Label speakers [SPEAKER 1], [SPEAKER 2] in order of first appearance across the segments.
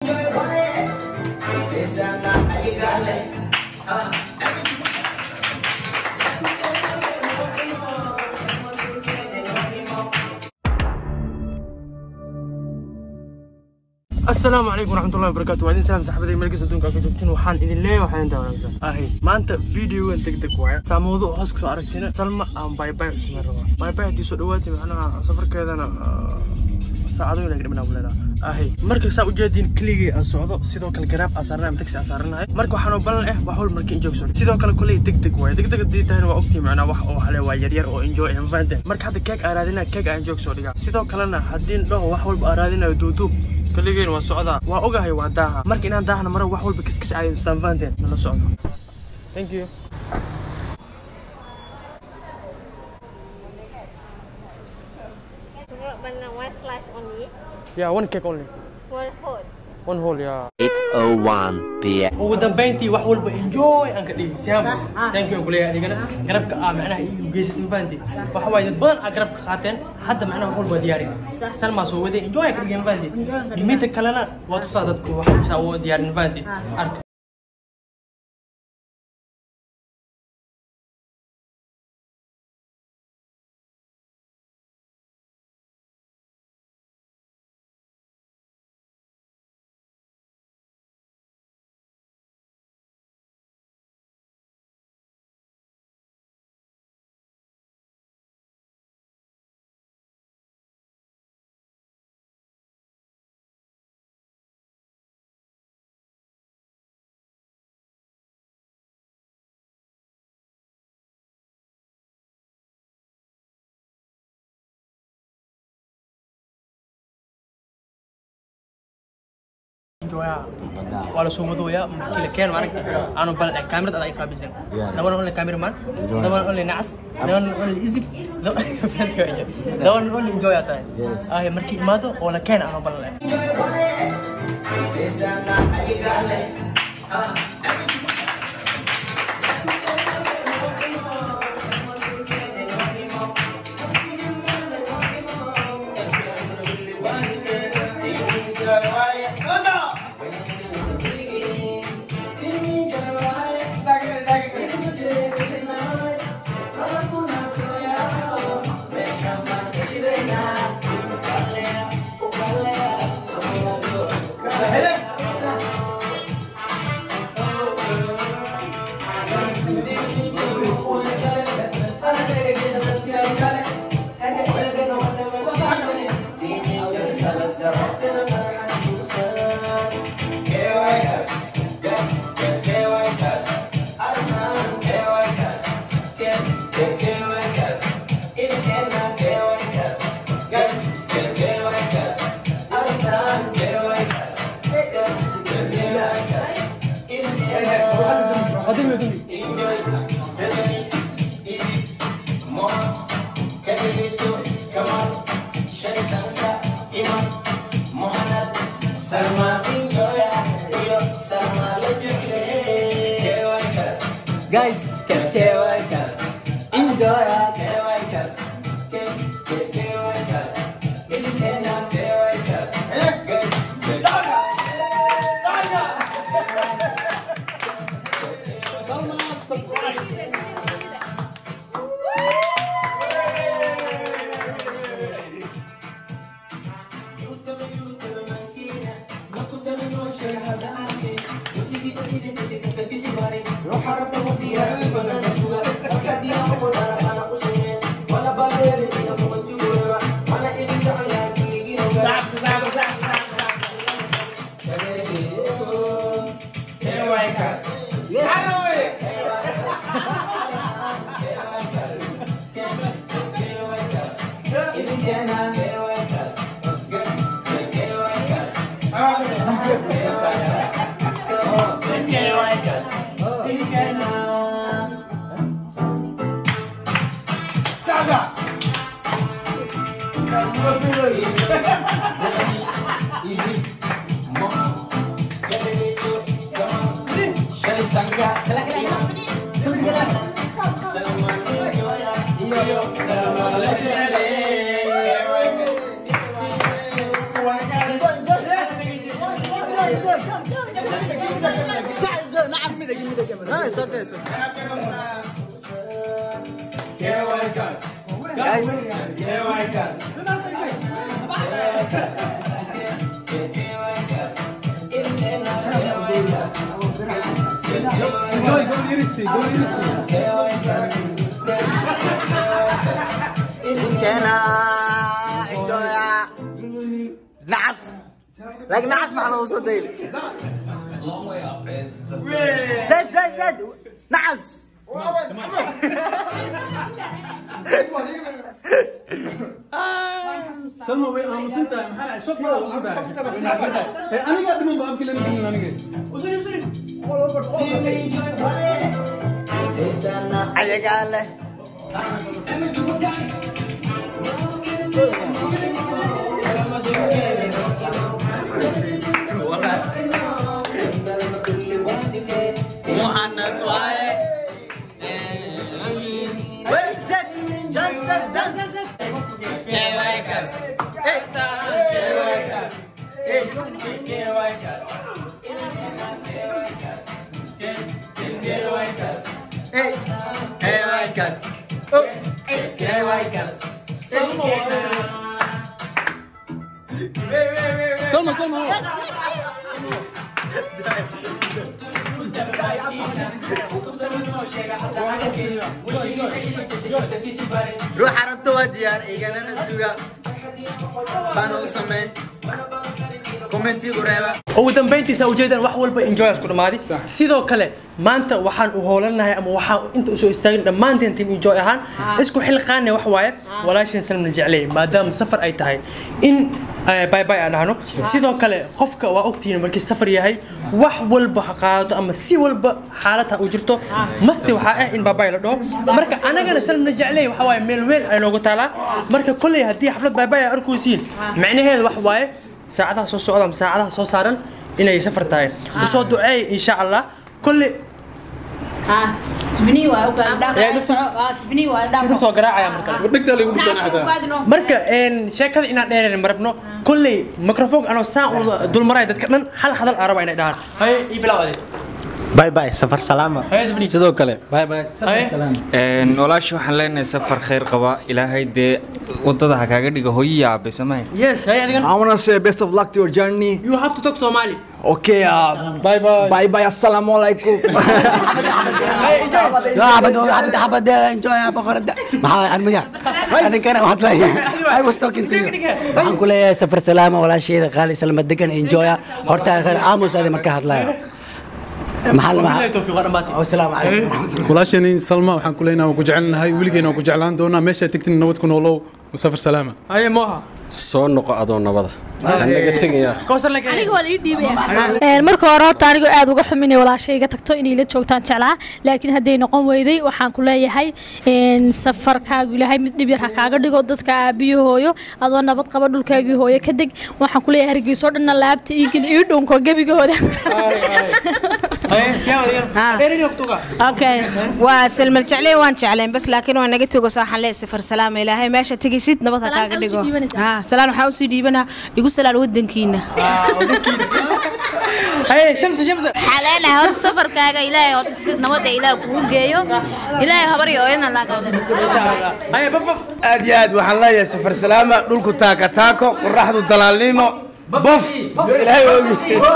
[SPEAKER 1] asalaamu calaykum waraxmatullahi wabarakaatu waa idin salaam saxaabadey markasta adduunka ka joogtiin waxaan idin leeyahay waxaan idin daawanaysaa ahay maanta videogan deg deg waaye saamoodo oo hoos kasoo aragtina salma aan baybay isma rabaa baybay haddii soo dhawaatay macnaha safarkeedana saacado inay dhibnaa buleedaa ahay marka saa ujeediin keligii aan socdo sidoo kale garaab aan saaranahay ama taxi aan saaranahay marka waxaan oo balan eh wax wal marka in joogso sidoo kale kuley deg deg waaye deg deg haddii tahayna waa ogtii macnaa wax oo hale waa yaryar oo enjoy and fun marka hadda keeg aan raadinaya keeg aan joog soo dhigaa sidoo kalena haddii dhaho wax walba aan raadinayo duuduub كليجين وسعودة وأوجه وداها مركي إن داها مرة واحد بكس كس على سانفانتين من السعودة Thank you
[SPEAKER 2] Banana one slice only,
[SPEAKER 1] Yeah one cake only
[SPEAKER 2] one whole.
[SPEAKER 1] one whole yeah
[SPEAKER 3] 8:01 p.m.
[SPEAKER 1] ugu dambeyntii wax walba enjoy aan ka dhigi siyaam thank you aan kuleeyahay adigana garabka ah macnaha iyu geysad mafahanti waxa waaye dad badan aa garabka qaateen hadda macnaha wax walba diyaari salmaa soo waday enjoy aan ka dhigay mafahanti midda kalena waa tusaa dadku wax saa u diyaarin mafahanti arka enjoya waa la soo wadooyaa markii la keeno maaragta aanu balan eh kaamirad adaa iqaabisan daban only cameraman daban only nacas daban only isib daban only enjoy aa tahay ah markii imaado oo la keena aanu balan eh
[SPEAKER 4] Guys, get KYKs. Enjoy KYKs. نعس لك نعس مع الوسط دي زد زد زد نعس
[SPEAKER 5] سلمى way aamusan tahay maxaa shok ma ugu tahay aniga dhiman ba afkii lama gelin aniga
[SPEAKER 4] ayagaa leh محمد waaye زد زد زد زد زد كيوايكس كيوايكس كيوايكس كيوايكس كيوايكس
[SPEAKER 5] سلمى سلمى
[SPEAKER 4] روح عربت وديار إيجانا نسويا بانو سمين كومنتي قريبا
[SPEAKER 1] ugu dambayntiisa ujeedaan wax walba enjoy isku dhamaaday sidoo kale maanta waxaan u hoolanahay ama waxaan inta usoo istaagin dhammaanteen team enjoy ahaan isku xilqaane wax waaye walaashin salmna jeclay maadaama safar ay tahay in bye bye aan dhahno sidoo kale qofka waa ogtihiin markii safar yahay wax walba ha qaadato ama si walba xaalad ha u jirto masti waxaa ah in bye bye la dhaho marka anagana salmna jeclay waxa waaye meel weyn ay noogu taalaa marka kolley haddii xaflad bye bye ay arkaysiin macnaheedu wax waaye saacadaha soo socda ama saacadaha soo saaran inay safar tahay usoo duceey insha allah kolle waa garaacaya marka
[SPEAKER 5] dhegtaa lagu dhigtaan xataa
[SPEAKER 1] marka een, sheekada inaan dheereen marabno kolley microphone anoo saan u dulmaray dadka dhan hal hadal aan raba inay dhahaan haye ii bilaawade
[SPEAKER 6] باي باي سفر سلامة
[SPEAKER 1] haye sabni
[SPEAKER 6] sidoo kale باي باي
[SPEAKER 1] haye
[SPEAKER 7] Een, walaasha waxaan leenahay safar khayr qaba ilaahay dee wadada ha kaaga dhiga hooyo iyo aabe samayn
[SPEAKER 1] yes haye adigan
[SPEAKER 6] I wanna say best of luck to your journey
[SPEAKER 1] you have to talk somali
[SPEAKER 6] okay uh,
[SPEAKER 1] bye bye
[SPEAKER 6] باي باي السلام عليكم
[SPEAKER 1] haye enjoy
[SPEAKER 8] لا حبد حبد حبد انجوي يا بقرة ما انا مجا انا كان واحد لا اي واز توكينج تو waxaan ku leeyahay safar salaama walaasheeda qaali salma degan enjoya horta khayr aamus adi marka hadlaya maxaa la
[SPEAKER 1] billahi tawfiiq waa dhammaatay
[SPEAKER 8] wasalaamu calaykum
[SPEAKER 5] walaashani salma waxaan ku leenahay waan ku jecelnahay weligeena waan ku jeclaan doonaa meeshaa tegtin nabad ku noolow safar salaama
[SPEAKER 1] haye moha
[SPEAKER 6] soo noqo adoo nabada anaga tegaya
[SPEAKER 1] kowsar la
[SPEAKER 9] aniga waa la ii dhiibaya marka hore horta anigoo aad uga xum inay walaashay iga tagto inay la joogtaan jeclaa laakiin hadday noqon weyday waxaan ku leeyahay een, safarkaagu ilaahay mid dhib yar ha kaaga dhigo dadka aabiyo hooyo adoo nabad qaba dhulkaagii hooyo ka deg waxaan ku leeyahay hargeysoo dhanna laabta iigil ii dhunko gebigooda
[SPEAKER 1] haye siyaa adigan eerini waqtuga
[SPEAKER 10] okay waa salmal jeclay waan jeclayn bas laakiin waa naga togo saaxan lee safar salaama ilaahay meesha tegaysid nabad ha
[SPEAKER 9] Salaan
[SPEAKER 10] kaaga
[SPEAKER 9] waxaa
[SPEAKER 10] dhigo
[SPEAKER 9] usii dhiibanaysaa?
[SPEAKER 10] ha salaan waxaa usii dhiibanaa igu salaan wadankiina
[SPEAKER 1] haye shamsi shamsi
[SPEAKER 2] waxaa leenahay horta safarkaaga ilaahay horta si nabadda ilaah kugu geeyo ilaahay habar iyo ooyadna laagaaga
[SPEAKER 1] insha allah haye baf baf
[SPEAKER 6] aad iyo aad waxaan leeyahay safar salaama dhulku taaka taako qoraxdu dalaalnimo bof ilaahay ogi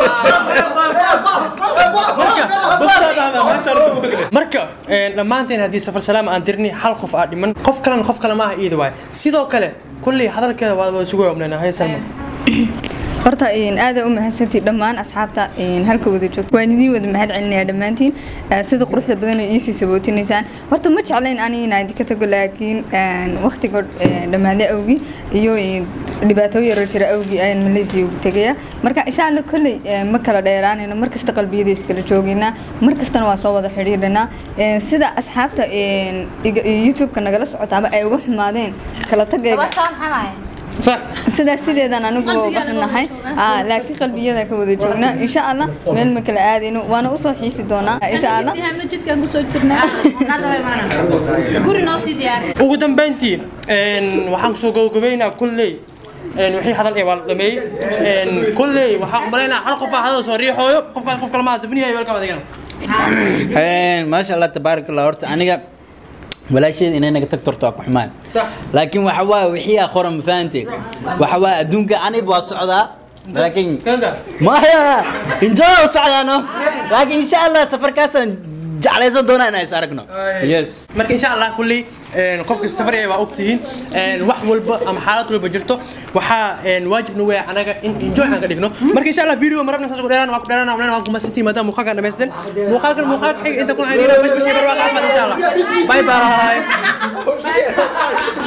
[SPEAKER 1] marka een, dhammaanteen haddii safar salaam aan dirni hal qof aa dhiman qof kalena qof kale maaha iida waay sidoo kale kolley hadalkeeda waa waa isugu obnayna haye salma
[SPEAKER 11] horta een, aad u mahadsantiin dhammaan asxaabta een, halka wada joogto waan idiin wada mahad celinayaa dhammaantiin Eh, sida quruxda badan oo iisii sabootinaysaan horta ma jeclayn ani inaan idinka tago laakiin een, waqtiga eh, dhammaade awgi iyo een, dhibaatooyin yaro jira awgi ayaan malaysia ugu tegaya marka insha alla kolley eh, ma kala dheeraanayno markasta qalbiyada iskala joogaynaa markastana waa soo wada xidhiidhanaa Eh, sida asxaabta een, iga- youtube-ka nagala socotaaba ay uga xumaadeen kala tagayga
[SPEAKER 1] sax
[SPEAKER 11] sidaas sideedaan anigu uga xunnahay Aa, laakiin qalbiyada ka wada joognaa insha allah meel ma kala aadayno waana usoo xiisi doonaa insha allah
[SPEAKER 9] jidkaan kusoo jirnaa
[SPEAKER 10] guri noo sii diyaari
[SPEAKER 1] ugu dambayntii een, waxaan kusoo gabagabeynaa kolley een wixii hadal ee waa la dhameeyey een kulley waxaa umalaynaa hal qof aa hadal soo riixooyo qofkaas qof kale ma asafiniyayo welkam adigana
[SPEAKER 12] maasha allah tabaarak allah horta aniga walaasheed inay naga tagto horta waa ku xumaan laakiin waxa waa wixii aa qoran ma fahantay waxa waa adduunka aniba waa socdaa laakiin maya enjoy u socdaano laakiin insha allah safarkaasaan jeclaysan doonaa inaan is aragno yes
[SPEAKER 1] marka insha allah kulley een qof kasta safar waa ogtihiin een wax walba ama xaalad walba jirto waxaa een waajib nagu yahay anaga in enjoy aan ka dhigno marka insha allah video marabna saas ku dheeraan waa ku dheeraan waa waan ku masantii maadaama muuqaalkan dhamaysteen muuqaalkan muuqaalka xiga inta kuna xiriira bash bash bar waa qaafad insha allah bye bye